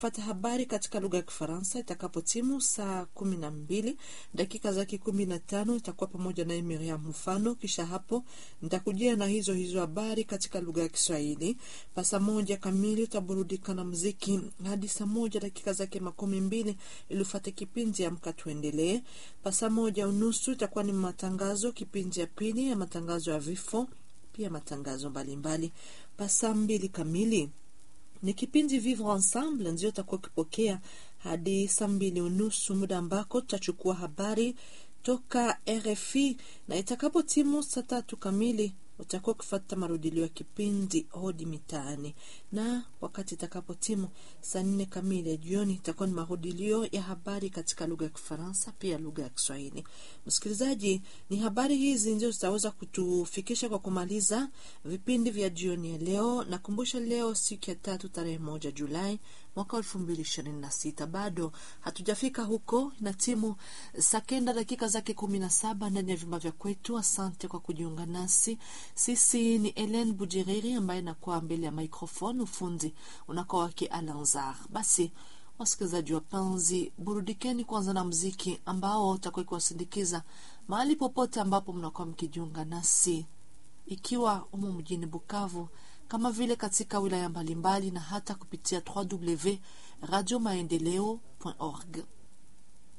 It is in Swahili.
pata habari katika lugha ya Kifaransa itakapotimu saa kumi na mbili dakika zake kumi na tano itakuwa pamoja naye Miriam Mfano. Kisha hapo nitakujia na hizo hizo habari katika lugha ya Kiswahili. Pa saa moja kamili utaburudika na muziki hadi saa moja dakika zake makumi mbili ili ufate kipindi Amka Tuendelee. Pa saa moja unusu itakuwa ni matangazo, kipindi ya pili ya matangazo ya vifo, pia matangazo mbalimbali. Pa saa mbili kamili ni kipindi Vivre Ensemble ndio utakuwa ukipokea hadi saa mbili unusu, muda ambako tutachukua habari toka RFI na itakapo timu saa tatu kamili utakuwa ukifata marudilio ya kipindi hodi mitaani, na wakati itakapo timu saa nne kamili ya jioni itakuwa ni marudilio ya habari katika lugha ya Kifaransa pia lugha ya Kiswahili. Msikilizaji, ni habari hizi ndio zitaweza kutufikisha kwa kumaliza vipindi vya jioni ya leo. Nakumbusha leo siku ya tatu tarehe moja Julai mwaka elfu mbili ishirini na sita bado hatujafika huko, na timu saa kenda dakika zake kumi na saba ndani ya vyumba vya kwetu. Asante kwa kujiunga nasi. Sisi ni Helen Bujiriri ambaye nakuwa mbele ya microphone, ufundi unakuwa wake Alanzar. Basi wasikilizaji wapenzi, burudikeni kwanza na mziki ambao utakuwa kuwasindikiza mahali popote ambapo mnakuwa mkijiunga nasi, ikiwa umo mjini Bukavu kama vile katika wilaya mbalimbali na hata kupitia www radio maendeleo org.